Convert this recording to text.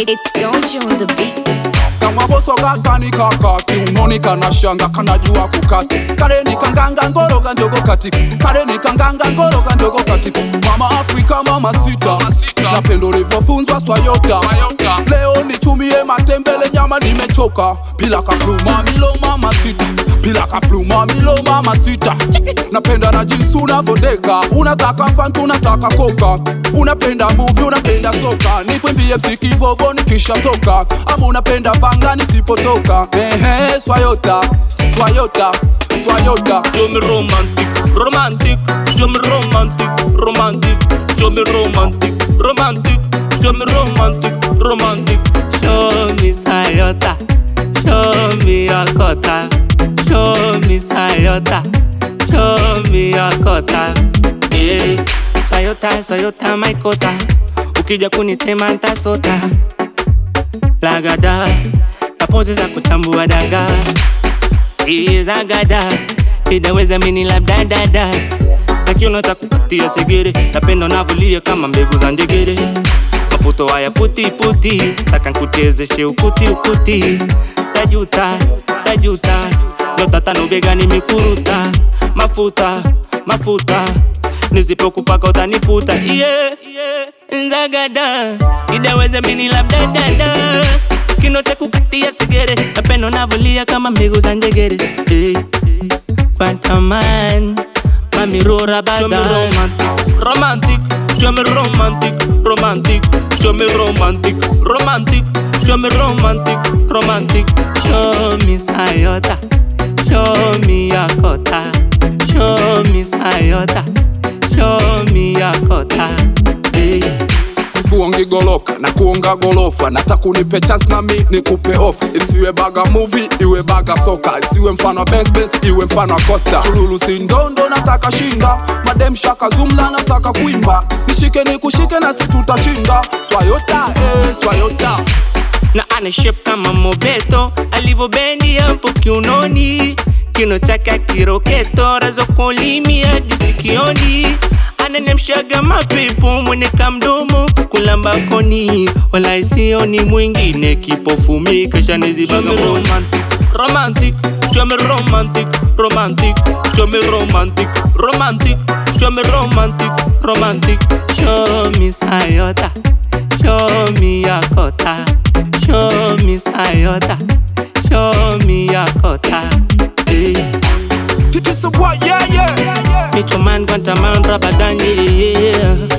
It's Dojo on the beat. kama boso kakani kaka kiunoni kana shanga kanajua kukati kareni kanganga ngoroga ndogo kati kareni kanganga ngoroga ndogo kati mama afrika mama sita na pendo livyofunzwa swayota leo nitumie matembele nyama nimechoka bila kapluma milo mama sita bila kapluma milo mama sita napenda na jinsi unavodeka unataka fanta unataka koka unapenda movie unapenda soka nikwimbie mziki vovo nikishatoka ama unapenda vanga nisipotoka ehe swayota swayota swayota Show me romantic, romantic, show me romantic, romantic, show me romantic, romantic, show me romantic, romantic. Show me Sayota, show me your kota, show me Sayota, show me your kota. Yeah, Sayota, Sayota, my kota. Ukija kunitema ntasota. Lagada, na pose za kuchambua dagaa izagada inaweza mini labda dada nakiona takupatia segere napenda navulia kama mbegu za njegere maputo haya puti puti taka nkuchezeshe ukuti ukuti tajuta tajuta nyota tano begani mikuruta mafuta mafuta nisipokupaka utaniputa yeah, yeah. nzagada idaweza mini labda dada kinote kukatia sigere napendo navulia kama mbegu za njegere hey. Quantaman Mami rora bada Romantic, show me romantic, romantic, show me romantic, romantic, show me romantic, romantic, show me Sayota, show me Yakota, show me Sayota, show me Yakota, hey. sikuongi goloka na kuonga golofa nataka unipe chance nami nikupe ofa isiwe baga movie iwe baga soka isiwe mfano wa Benz Benz iwe mfano wa Costa tululu sindondo nataka shinda madem shaka zumla nataka kuimba nishike nikushike na si tutashinda swayota eh, swayota na ana shape kama mobeto alivyobendi hapo kiunoni kino chake kiroketo razokolimi hadi sikioni ananemshaga mapepo mwene kamdomo kulamba koni wala isioni mwingine kipofumi kashanizibaga romantic romantic show me romantic romantic show me romantic romantic show me romantic romantic show me sayota show me yakota show me sayota show me yakota hey. Titi boy yeah yeah Meet your man, Guantaman, Rabadani, yeah, yeah.